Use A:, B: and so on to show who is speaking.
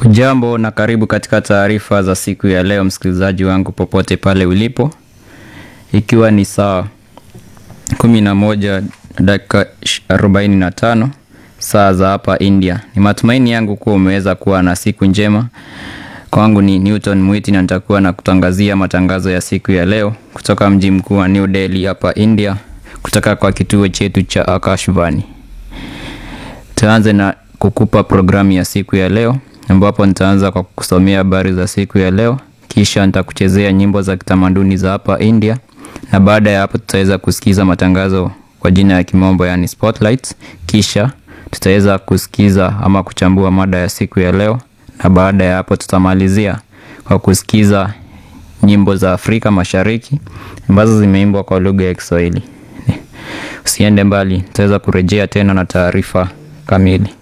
A: Ujambo na karibu katika taarifa za siku ya leo, msikilizaji wangu popote pale ulipo, ikiwa ni saa 11 dakika 45 saa za hapa India. Ni matumaini yangu kuwa umeweza kuwa na siku njema. Kwangu ni Newton Mwiti na nitakuwa na kutangazia matangazo ya siku ya leo kutoka mji mkuu wa New Delhi hapa India, kutoka kwa kituo chetu cha Akashvani. Tuanze na kukupa programu ya siku ya leo ambapo nitaanza kwa kusomea habari za siku ya leo, kisha nitakuchezea nyimbo za kitamaduni za hapa India, na baada ya hapo tutaweza kusikiza matangazo kwa jina ya kimombo yani spotlights, kisha tutaweza kusikiza ama kuchambua mada ya siku ya leo, na baada ya hapo tutamalizia kwa kusikiza nyimbo za Afrika Mashariki ambazo zimeimbwa kwa lugha ya Kiswahili. Usiende mbali, tutaweza kurejea tena na taarifa kamili.